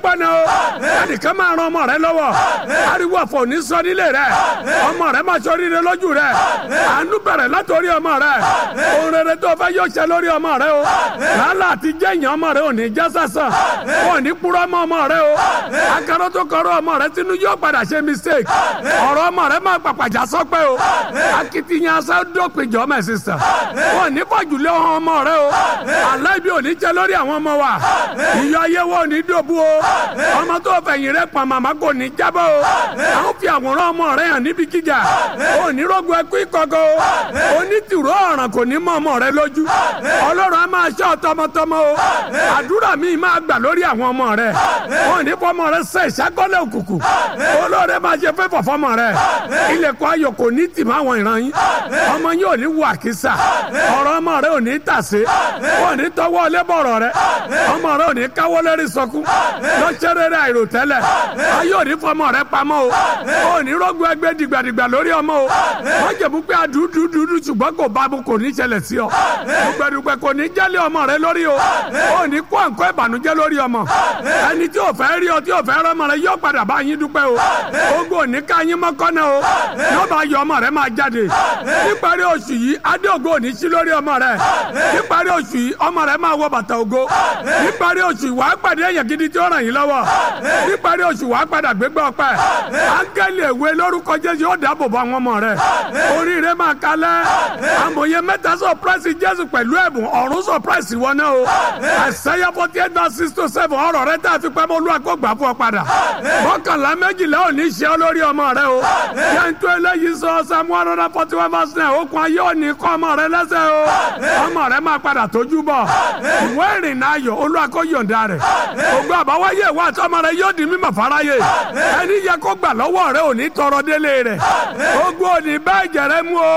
pẹ́ ni o ẹnìkan máa ran ọmọ rẹ lọ́wọ́ ariwo ọ̀fọ̀ ní sọ nílé rẹ ọmọ rẹ máa ṣoríire lójú rẹ àánú bẹ̀rẹ̀ látòrí ọmọ rẹ ohun rere tó fẹ́ yóò ṣe lórí ọmọ rẹ o làálà àti jẹ́yìn ọmọ rẹ ò ní já sásán ò ní kúrọ́ mọ́ ọmọ rẹ o akẹ́rọ́ tó kọ́rọ́ ọmọ rẹ sínú yóò padà ṣe mistake ọ̀rọ̀ ọmọ rẹ máa pàpàjà sọ́pẹ́ o akitiyan asá dópin jọ mẹ́ sísà ò ní fọ́júlé ọmọ rẹ o aláìbí ò ní jẹ lórí àwọn ọmọ wa ìyọ ayé wo ò ní dòbu o ọmọ tó fẹ̀yìn rẹ pa màmá kò ní jábọ̀ o àwọn fi àwòrán ọmọ rẹ hàn níbi gíga ò ní rògbò ẹkú ìkọ̀kọ̀ o onítìrú ọ̀ràn kò ní mọ ọmọ rẹ lójú ọlọ́run á máa ṣọ́ tọmọtọmọ o àdúrà mi máa gbà lórí àwọn ọmọ rẹ ò ní fọmọ rẹ sẹ ìṣàkọlẹ̀ òkùnkùn olóore máa ṣe fẹ́ fọfọmọ rẹ ilẹ̀kùn ayọ̀ kò ní tì má àwọn ìran yín ọmọ yín ò ní wọ àkísà ọ̀rọ̀ ọmọ rẹ ò ní tàsé ò ní tọwọ́ lébọ̀rọ̀ rẹ ọmọ rẹ ò ní káwọ́ lérí sọkún lọ́sẹ̀ rere àìròtẹ́lẹ̀ ayé ò ní fọmọ rẹ pamọ́ o ò ní rọ́gbọ́ ẹgbẹ́ dìgbàdìgbà lórí ọmọ o wọ́n jẹ̀bú pé àdúdúdúdú ṣùgbọ́n kò bá mu kò ní ṣẹlẹ̀ sí ọ dùgbẹ̀dùgbẹ̀ kò ní jẹ́lé ọmọ rẹ lórí o ò ní kó àǹkọ́ ìbànújẹ́ lórí ọmọ ẹni tí ò fẹ́ rí ọ tí ò fẹ́ rọ́mọ rẹ yóò padà bá yín dúpẹ́ o ogun ò ní ká yín mọ́kànnà o yóò bá yọ ọmọ rẹ máa jáde níparí oṣù yìí adé ògo ò ní sí lórí ọmọ rẹ níparí oṣù yìí ọmọ rẹ máa wọ bàtà ògo níparí oṣù yìí wàá pàdé èèyàn gidi tí ó ràn yín lọ́wọ́ níparí oṣù wàá padà gbégbá ọpẹ́ áńgẹ́lì èwe lórúkọ jésù yóò dáàbò bò àwọn ọmọ rẹ oríire máa kalẹ̀ amòye mẹ́ta sọpírẹ́sì jésù pẹ̀lú ẹ̀bùn ọ̀run sọpírẹ́sì wọn náà o àṣẹyà forty eight verse six to seven ọ̀rọ̀ rẹ tá a fi pẹ́ mọ́ olúwa kó gbà fún ọ padà mọ́kànlá méjìlá ò ní ṣe ọ lórí ọmọ rẹ o yẹntu eléyìí sọ samu one hundred forty one verse nine okun ayé òní kọ́ ọmọ rẹ lẹ́sẹ̀ o ọmọ rẹ máa padà tójú bọ̀ ìwé ìrìnnà ayọ̀ olúwa kó yọ̀ǹda rẹ̀ ògbó àbáwáyé ìwà àtọmọ rẹ yóò di mímọ̀ fáráyé ẹni yẹ kó gbà lọ́wọ́ rẹ òní tọrọ délé rẹ̀ ogun òní bẹ́ẹ̀ jẹ̀rẹ̀ mú o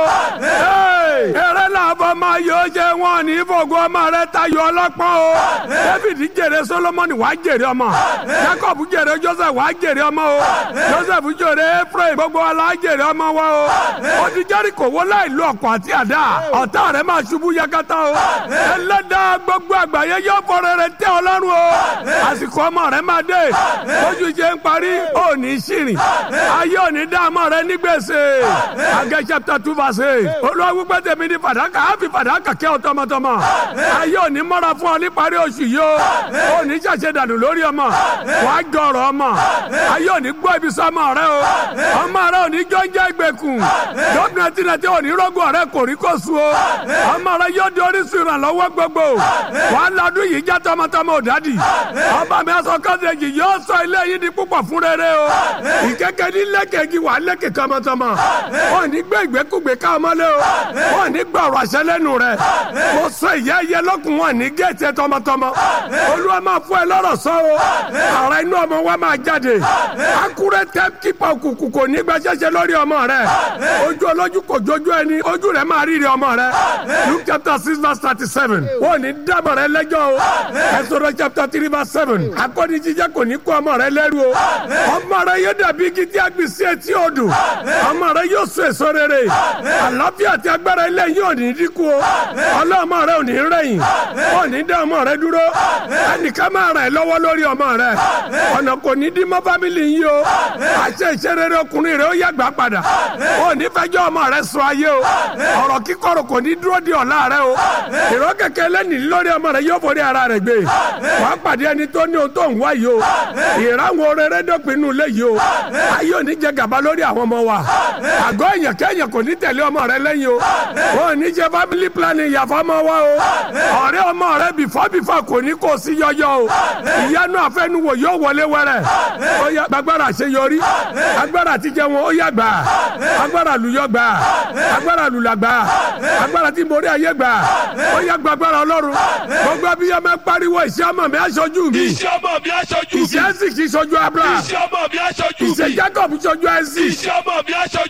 eré náà bọ́ máa yọ ṣe wọn ní fògùn ọmọ rẹ tayọ ọlọ́pọ́n o david jèrè solomoni wàá jèrè ọmọ jacob jèrè joseph wàá jèrè ọmọ o joseph jèrè ephraim gbogbo wa la jèrè ọmọ wa o ó ti jẹ́rìkò wó láì lo ọkọ̀ àti àdá ọ̀tá rẹ̀ máa ṣubú yakata o ẹlẹ́dàá gbogbo àgbáyé yóò fọ̀rọ̀ rẹ̀ tẹ́ ọlọ́run o àsìkò ọmọ rẹ̀ máa dé lójú ṣe ń parí ó ní ṣìrìn ayé ò ní dá ọmọ rẹ̀ ní gbèsè Agẹ́ chapter two verse eight olúwa wípé tèmi ní fàdákà á fi fàdákà kẹ́ ọ tọmọtọmọ ayé ò ní mọ́ra fún ọ ní parí oṣù yìí o ó ní ṣàṣẹ dànù lórí ọmọ wàá jọrọ ọmọ ayé ò ní gbọ́ ibi sọmọ rẹ o ọmọ rẹ ò ní jọ́njẹ́ ìgbèkùn gómìnà tìǹtì ò ní rọ́gùn ọ̀rẹ́ kò rí kó su o ọmọ rẹ yóò di orísun ìrànlọ́wọ́ gbogbo wàá ladún yìí já tọmọtọmọ ò dádì ọba mi aṣọ kọ́sẹ̀jì yóò sọ ilé yìí di púpọ̀ fún rere o ìkẹ́kẹ́ ní lẹ́kẹ̀ẹ́jì wà lẹ́kẹ̀ tọmọtọmọ ò ní gbé ìgbékùgbé ká ọmọlé o ò ní gbọ́ ọ̀rọ̀ àṣẹ lẹ́nu rẹ mo sọ ìyá ẹyẹ lọ́kùn wọn ní géètì tọmọtọmọ olúwa máa fún ẹ lọ́rọ̀ sọ o ara inú ọmọ wa máa jáde akúrẹ́ tẹ́ kípa òkùnkùn kò ní gbàṣẹ́ṣẹ́ lórí ọmọ rẹ ojú olójú kò jójú ẹni ojú rẹ máa rírí ọmọ rẹ luke chapter six verse thirty seven wọn ò ní dábọ̀ rẹ lẹ́jọ́ o ẹ̀sọ́rọ̀ chapter three verse seven akọni jíjẹ kò ní kó ọmọ rẹ lẹ́rú o ọmọ rẹ yóò dàbí igi tí a gbìn sí etí odò ọmọ rẹ yóò so èso rere àlàáfíà àti agbára ilé yìí ò ní dínkù o ọlọ́mọ rẹ ò ní rẹ̀yìn ò ní dá ọmọ rẹ dúró ẹnìkan máa ràn ẹ́ lọ́wọ́ lórí ọmọ rẹ ọ̀nà kò ní dín mọ́ fámìlì yìí o àṣẹ ìṣerere ọkùnrin rẹ ó yàgbá padà ò ní fẹjọ́ ọmọ rẹ sọ ayé o ọ̀rọ̀ kíkọ̀rọ̀ kò ní dúró di ọ̀la rẹ o ìró kẹ̀kẹ́ lẹ́nìí lórí ọmọ rẹ yóò forí ara rẹ gbé wàá pàdé ẹni tó ní ohun tó ń wá yìí o ìráwọn rere dópin inú ilé yìí o ayé ò ní jẹ gàba lórí àwọn ọmọ wa àgọ́ èèyàn kẹ́yìn kò ní tẹ̀lé ọmọ rẹ lẹ́yìn o wọn ò ní jẹ family planning yàfọ́ ọmọ wa o ọ̀rẹ́ ọmọ rẹ bìfọ́ bìfọ́ kò ní kó sí yọyọ o ìyanu àfẹnuwò yóò wọlé wẹrẹ ó yá gbàgbára àṣeyọrí agbára àtijọ́ wọn ó yá gbà agbára lùyọ gbà agbára lùlà gbà agbára tí borí ayé gbà ó yá gbàgbára ọlọ́run gbogbo abiyamọ pariwo iṣẹ́ ọmọ mi aṣojú mi Iṣẹ́ ọmọ mi aṣojú mi. iṣẹ́ sì kì í ṣojú abúlé Iṣẹ́ ọmọ mi aṣojú mi. iṣẹ́ jacob ṣojú ẹ̀sìn Iṣẹ́ ọmọ mi aṣojú mi.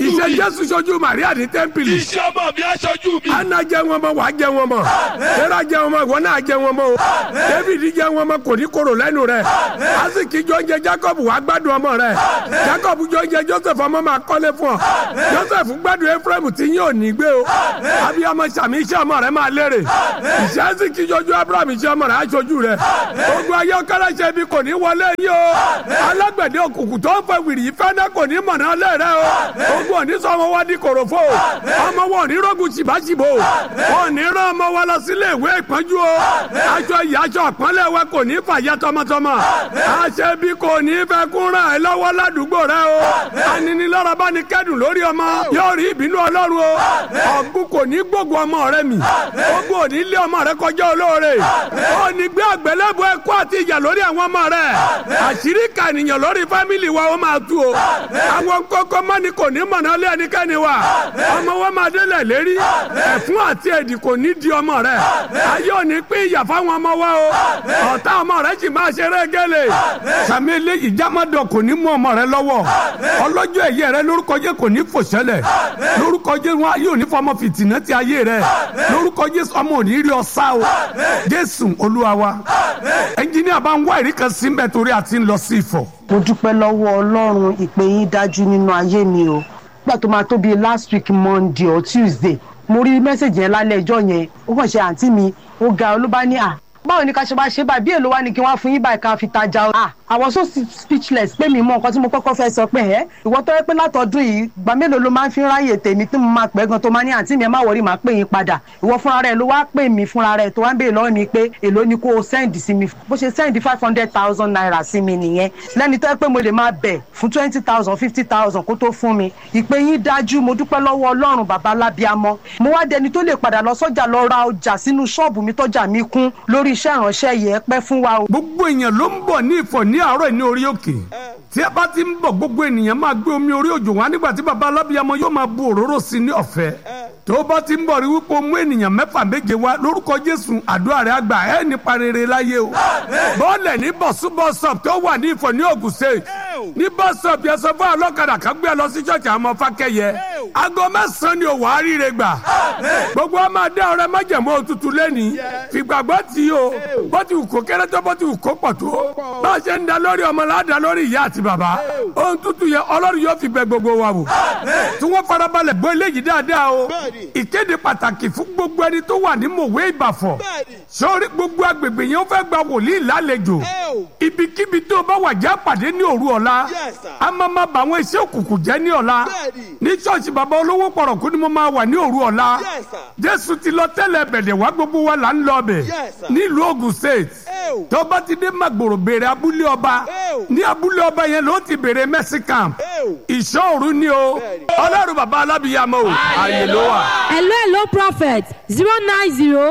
iṣẹ́ mi. jésù ṣojú màríà ní tẹ́ḿpìlì Iṣẹ́ ọmọ mi aṣojú mi. ana jẹ wọn mọ wàá jẹ wọn mọ tẹ́lá jẹ wọn mọ ìwọ náà jẹ wọn mọ o david jẹ wọn mọ kò ní koro lẹ́nu rẹ̀ asiki jọ jẹ jacob wàá gbádùn ọmọ rẹ̀ jacob jọ jẹ joseph ọmọ máa kọ́lé fún ọ joseph gbádùn ephraim tí yín ò ní gbé o abiyamọ sàmì iṣẹ́ ọmọ rẹ̀ máa lérè iṣẹ́ asiki jọjú abraham iṣẹ́ ọmọ rẹ̀ aṣojú rẹ̀ ogun ayé ọkọlẹ ṣe bí kò ní wọlé yìí o alágbẹ̀dẹ òkùnkùn tó ń fẹ́ wìrì ìfẹ́ náà kò ní mọ̀nà lẹ́ rẹ o ogun òní sọ ọmọ wa di kòròfo ọmọ wọn ò ní rọ́gùn tìbátìbò wọn ò ní rán ọmọ wa lọ sílé ìwé ìpọ́njú o aṣọ ìyá aṣọ àpọ́nlé wa kò ní fàyà tọmọtọmọ àṣẹ bí kò ní fẹ́ kún ràn ẹ́ lọ́wọ́ ládùúgbò rẹ o aninilára bá ní kẹ́dùn lórí ọmọ yóò rí ìbínú ọlọ́run o ọ̀gbun kò ní gbógun ọmọ rẹ mi ogun ò ní lé ọmọ rẹ kọjá olóore ó ní gbé àgbélébùú ẹ̀kọ́ àti ìjà lórí àwọn ọmọ rẹ àṣírí kànìyàn lórí fámìlì wa ó máa tú o àwọn kókó mọ́ni kò ní mọ̀nà lé ẹnikẹ́ni wa ọmọ wọn máa délẹ̀ lérí ẹ̀fún àti èdì kò ní di ọmọ rẹ ayé ò ní pín ìyà fáwọn ọmọ wa o ọ̀tá ọmọ rẹ sì máa ṣeré gẹ́lẹ̀ sàmì eléyìí jámọ́dọ̀ kò ní mú ọmọ rẹ lọ́wọ́ ọlọ́jọ́ ẹ̀yẹ rẹ lórúkọ jẹ́ kò ní fòṣẹlẹ̀ lórúkọ jẹ́ wọn ayé ò ní fọmọ fìtìnà ti ayé rẹ lórúkọ jésù ọmọ ò ní rí ọ sá o jésù olúwa wa ẹnjìníà bá ń wá ìrí kan sí mbẹ torí àti ń lọ sí ìfọ̀. mo dúpẹ́ lọ́wọ́ ọlọ́run ìpè yín dájú nínú ayé mi o nígbà tó máa tó bíi last week monday or tuesday mo rí mẹ́sẹ̀gì yẹn lálẹ́ ẹjọ́ yẹn ó kàn ṣe àǹtí mi ó ga ọ ló bá ní à báwo ni ká ṣe máa ṣe báyìí bí èlò wa ni kí wọ́n á fún yín báyìí ká fi tajà o. ah I was so speechless pé mi mọ nǹkan tí mo kọ́kọ́ fẹ́ sọ pé ẹ́ ìwọ tó yẹ pé látọdún yìí gbà mélòó ló máa ń fi ráyè tèmi tí mo máa pẹ́ gan tó máa ní àǹtí mi ẹ má wọrí máa pè yín padà ìwọ fúnra rẹ ló wá pè mí fúnra rẹ tó wá ń béèrè lọ́wọ́ mi pé èló ni kó o send sí mi bó ṣe send five hundred thousand naira sí mi nìyẹn lẹ́ni tó yẹ pé mo lè máa bẹ̀ fún twenty thousand fifty thousand kó tó fún mi ìpè yín dájú mo dúpẹ́ lọ́wọ́ ọlọ́run bàbá lábíamọ́ mo wá dẹni tó lè padà lọ sọ́jà lọ ra ọjà sínú ṣọ́ọ̀bù mi tọ́jà mi kún lórí iṣẹ́ ìránṣẹ́ yìí ẹ pẹ́ fún wa o. gbogbo èèyàn ló ń bọ̀ ní ìfọ̀ ní àárọ̀ ní orí òkè tí a bá ti ń bọ̀ gbogbo ènìyàn máa gbé omi orí òjò wá nígbà tí baba alábíyamọ yóò máa bu òróró sí ní ọ̀fẹ́ tó bá ti ń bọ̀ rí wípé o mú ènìyàn mẹ́fà méje wá lórúkọ jésù àdúrà rẹ̀ àgbà ẹ̀ nípa rere láyé o bọ́ọ̀lẹ̀ ní bọ̀sú bọ́sọ̀p tó wà ní ìfọ̀ ní ògùn state ní bọ́sọ̀p yẹn sọ fún ọlọ́kadà kan gbé ẹ lọ sí ṣọ́ọ̀ṣì àwọn ọmọ fákẹ́yẹ aago mẹ́sàn-án ni òwò àríire gbà gbogbo ọmọ adé ọrẹ májèmó òtútù lẹ́nìí fìgbàgbọ́ tí o bó ti wù kó kéré tó bó ti wù kó pọ̀ tó bá a ṣe ń da lórí ọmọ láàdá lórí ìyá àti bàbá ohun tútù yẹn ọlọ́run yóò fi bẹ gbogbo wa wò tí wọ́n farabalẹ̀ gbọ́ eléyìí dáadáa o ìkéde pàtàkì fún gbogbo ẹni tó wà ní mòwe ìbàfọ̀ sórí gbogbo agbègbè yẹn ó fẹ́ gba wòlíì lálejò ibikíbi tó bá wà já pàdé ní òru ọ̀la a máa ma bà àwọn iṣẹ́ òkùnkùn jẹ́ ní ọ̀la ní ṣọ́ọ̀ṣì bàbá olówó pọ̀rọ̀kú ni mo máa wà ní òru ọ̀la jésù ti lọ tẹ́lẹ̀ bẹ̀dẹ̀ wá gbogbo wa là ń lọ bẹ̀ nílùú Ògùn state tó bá ti dé magboro béèrè abúlé ọba ní abúlé ọba yẹn ló ti béèrè mercy camp ìṣọ́ọ̀rù ni o ọlọ́run bàbá alábìyàmọ́ o àyè ló wà. hello hello prophet zero nine zero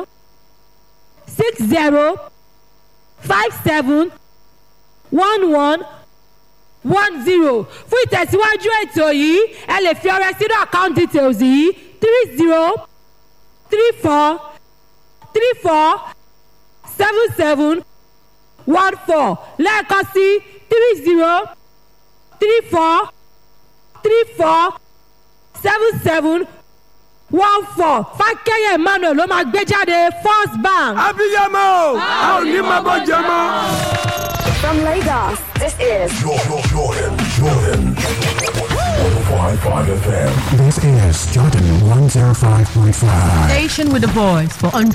six zero five seven one one one zero fún ìtẹ̀síwájú ètò yìí ẹ lè fi ọrẹ sínú account details yìí three zero three four three four seven seven one four lẹ́ẹ̀kan sí three zero three four three four seven seven one four fákẹ́yẹ̀ emmanuel ló máa gbé jáde first bank. abiyamọ a ò ní máa bọ́ jẹ mọ́. From Lagos, this is Jordan, Jordan, Jordan. 105.5 FM. This is Jordan 105.5. Station with a voice for